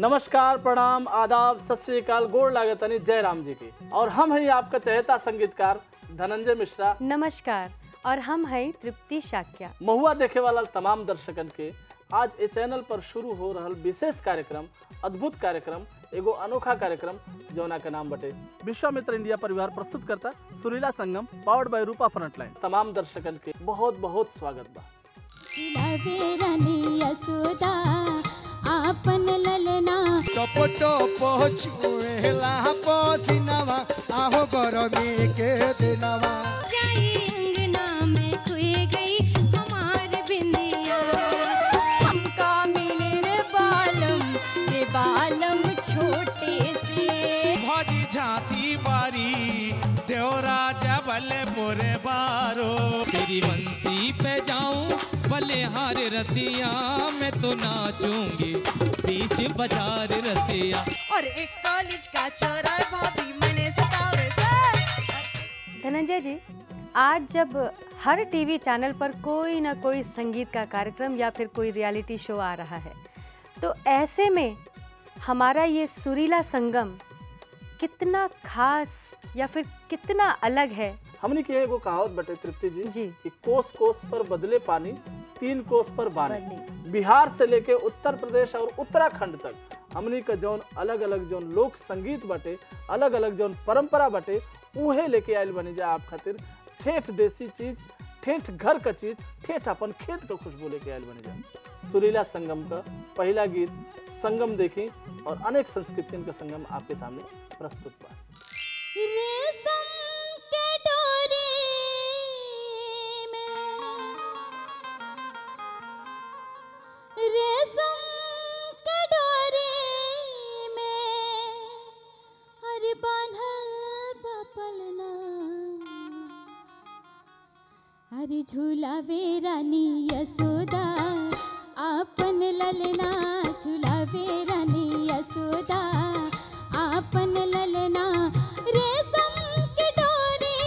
नमस्कार प्रणाम आदाब सत श्रीकाल गोड़ लागतनी जय राम जी की और हम हैं आपका चहेता संगीतकार धनंजय मिश्रा नमस्कार और हम हैं तृप्ति शाक्या महुआ देखे वाला तमाम दर्शकन के आज ए चैनल पर शुरू हो रहल विशेष कार्यक्रम अद्भुत कार्यक्रम एगो अनोखा कार्यक्रम जौना के नाम बटे विश्वामित्र इंडिया परिवार प्रस्तुत करता सुरीला संगम पावर्ड बाय रूपा फ्रंटलाइन तमाम दर्शकन के बहुत बहुत स्वागत बा लवे रानी यशोदा आपन ललना टप टप छुएला पसीनावा आहो गरमी के दिनवा जाई अंगना में खुए गई हमार बिंदिया हमका मिले रे बालम रे बालम छोटे से भजी झांसी बारी देवराजा बल्ले पोरे बारो तेरी बंसी पे जाऊं बलिहार रसिया मैं तो नाचूंगी बीच बाजार रसिया और एक कॉलेज का चौरा भाभी मैंने सतावे से धनंजय जी आज जब हर टीवी चैनल पर कोई ना कोई संगीत का कार्यक्रम या फिर कोई रियलिटी शो आ रहा है तो ऐसे में हमारा ये सुरीला संगम कितना खास या फिर कितना अलग है हमने की एगो कहावत बटे तृप्ति जी जी। कि कोस कोस पर बदले पानी तीन कोस पर बानी बिहार से लेके उत्तर प्रदेश और उत्तराखंड तक हमनी का जौन अलग अलग जौन लोक संगीत बटे अलग अलग जौन परंपरा बटे उहे लेके आयल बनी जा आप खातिर ठेठ देसी चीज ठेठ घर का चीज ठेठ अपन खेत का खुशबू लेके आयल बनी जा सुरीला संगम का पहला गीत संगम देखी और अनेक संस्कृतियों का संगम आपके सामने प्रस्तुत बा रेशम के डोरी में रेशम के डोरी में हर बांधल बपलना हरी झूलावे रानी यशोदा आपन ललना झूलावे रानी यशोदा आपन ललना रेशम की डोरी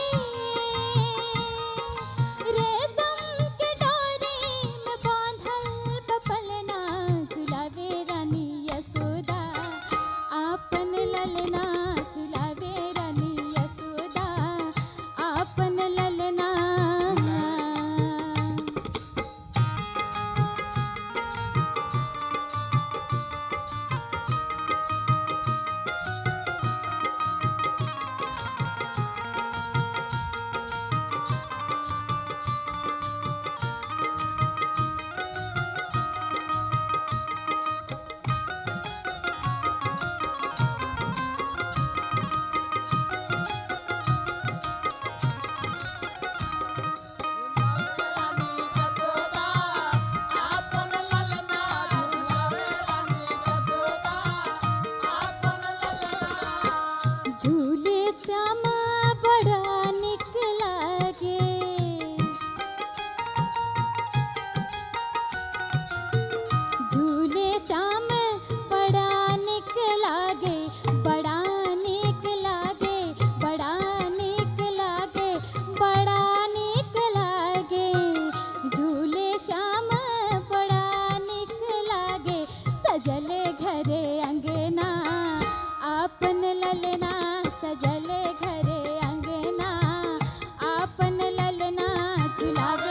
रेशम की डोरी में बांधल बपलना झूलावे रानी यशोदा आपन ललना झूलावे रानी यशोदा आपन ललना झूले श्यामा बड़ा निक लागे झूले श्याम बड़ा निक लागे बड़ा निक लागे बड़ा निक लागे बड़ा निक लागे झूले श्याम बड़ा निक लागे सजल घरे अंगना आपन ललना सजल घरे अंगना आपन ललना झुलावे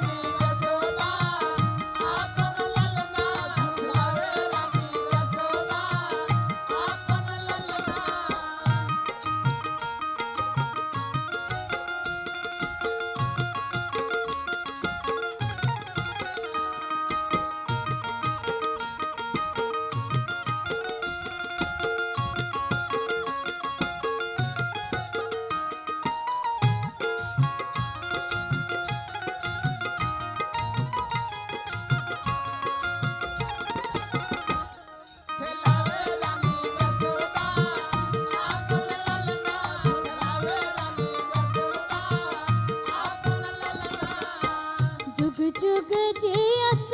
जुग जुग जियस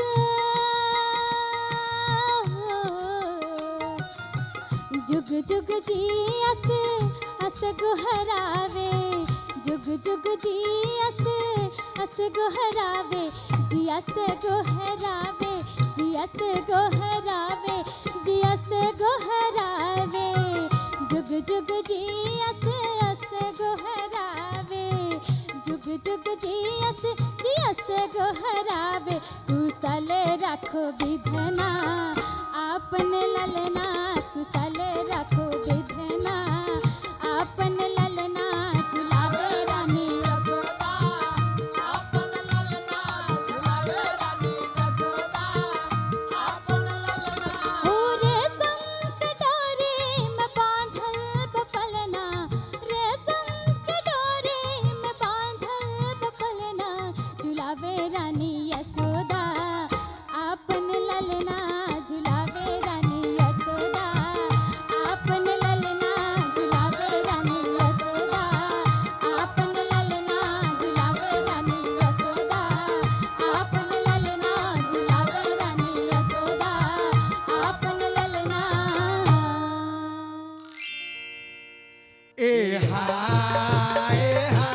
जुग जुग जियस अस गुहरावे जुग जुग जियस अस गुहरावे जियस गुहरावे जियस जियस गोहरावे जियस गोहरावे जुग जुग जियस अस गोहरावे जुग जुग जियस जियस गोहरावे कुशल रखो विधना आपन ललना कुशल रखो विधना आपन ललना झुलावे रानी यशोदा आपन ललना झुलावे रानी यशोदा आपन ललना रे संग डोरी में बांधल बपलना रेशम के डोरी में बांधल बपलना झुलावे रानी यशोदा आपन ललना झुलावे रानी यशोदा आपन ललना झुलावे रानी यशोदा आपन ललना झुलावे रानी यशोदा आपन ललना झुलावे रानी यशोदा आपन ललना ए हा ए हा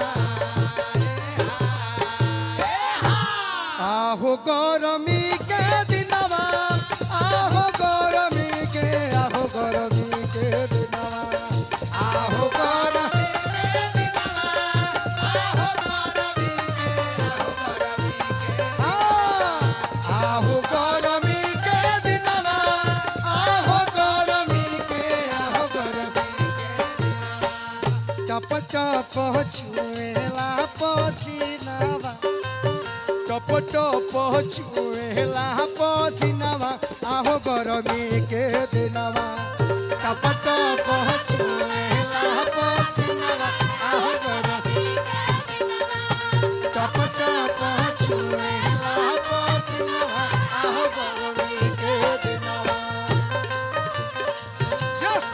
आहो गरमी के दिनवा आहो गरमी के आहो गरमी के दिनवा आहो गरमी के दिनवा आहो गरमी के आहो गरमी के आ, आहो गरमी के दिनवा आहो गरमी के आहो गरमी के टप टप छुएला पसीनावा टप टप छुएला पसीनावा आहो गरमी के दिनवा टप टप छुएला पसीनावा आहो गरमी टप टप छुएला पसीनावा आहो गरमी के दिनवा Just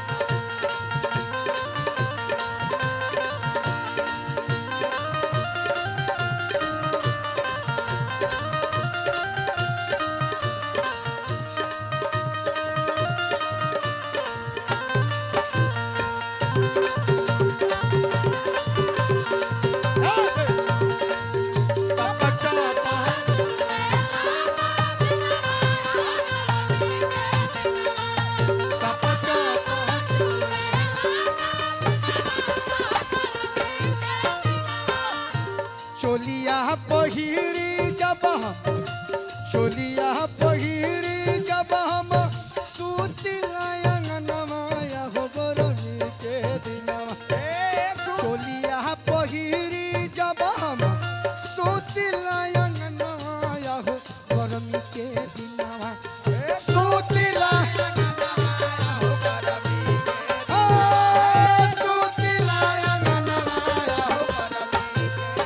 चोलिया पहिरी जब हम चोलिया पहिरी जब हम सुतिला अंगनमाया हो गरमी के दिनवा चोलिया पहिरी जब हम सुतिला अंगनमाया हो गरमी के दिनवा सुतिला हो गरमी के आ, सुतिला अंगनमाया हो गरमी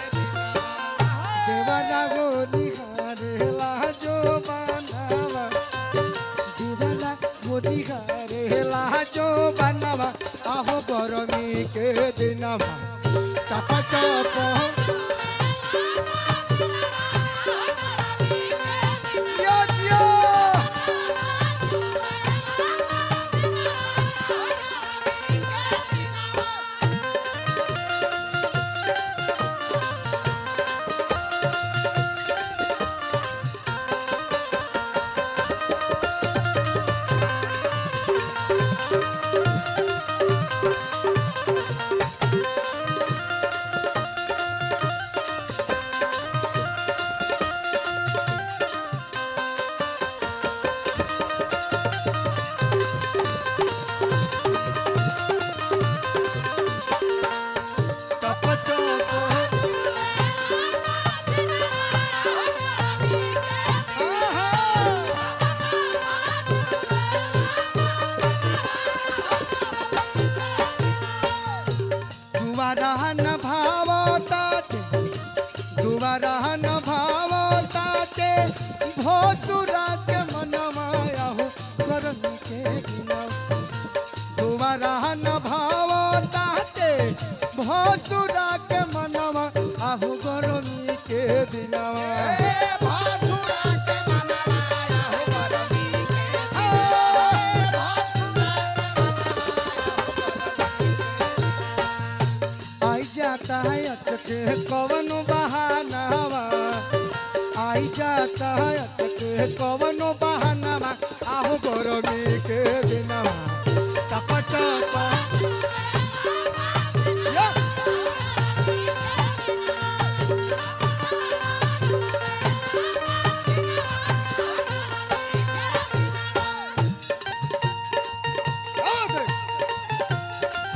देवाना गो निहारेला जो बनावा देवाना गो निहारेला जो बनावा आहो गरमी के दिनवा टप टप जियो जियो टप टप दुबारा न भाव ताते दुबारा न भाव ताते भोसुरा के मनमाया हो गरमी के दिनवा दुबारा न भाव ताते भोसुरा के मनवा आहु गरमी के दिनवा भोसुरा के मनवा आहु गरमी के आई जाता है अटके कवन बहानावा आई जाता है अटके कवन बहाना गरमी के दिनवा टप टप या! क्या बात है?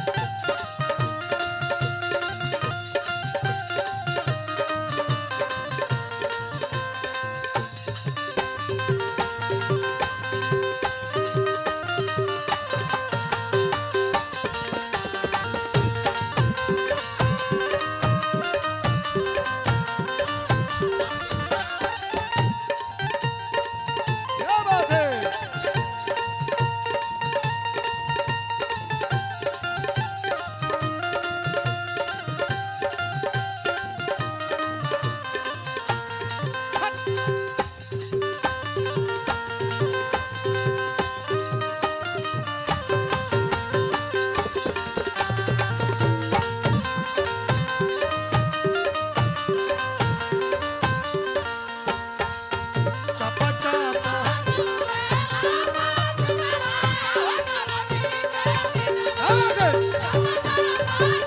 क्या बात है टप टप क्या बात है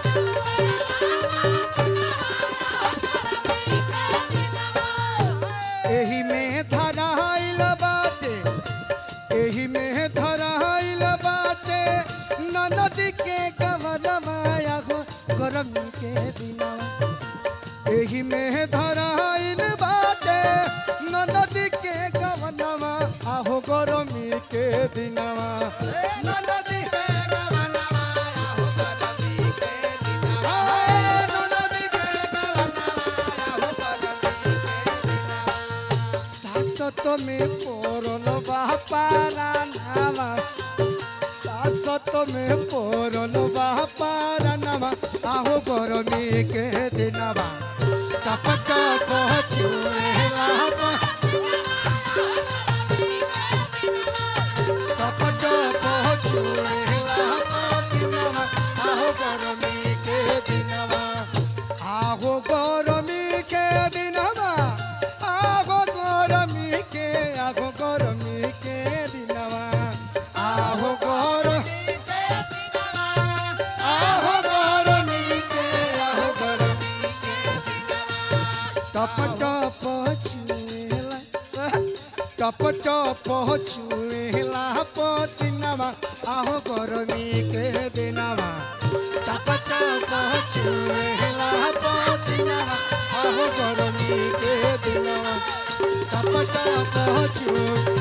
एही में धराइल बाटे एही में धराइल बाटे ननदी के गवनमाया हो गरमी के दिनवा एही में धराइल बाटे ननदी के गवनवा आहो गरमी के दिनवा ननदी के गवनवा आहो गरमी के दिनवा ननदी के गवनवा आहो गरमी के दिनवा सासत में पोरल बापारा नामा सासत में पोरल बापारा नामा आहो गरमी के दिनवा टप टप चुएला पा- टप टप चुएला पसिनवा आहो गरमी के दिनवा आहो गरमी के दिनवा आहो गरमी के आहो गरमी के दिनवा आहो गरमी के दिनवा आहो गरमी के आहो गरमी के दिनवा टप टप चुएला टप टप चुएला पसिनवा आहो गरमी के दिनवा टप टप चुएला पसिनवा आहो गरमी के दिनवा टप टप चुएला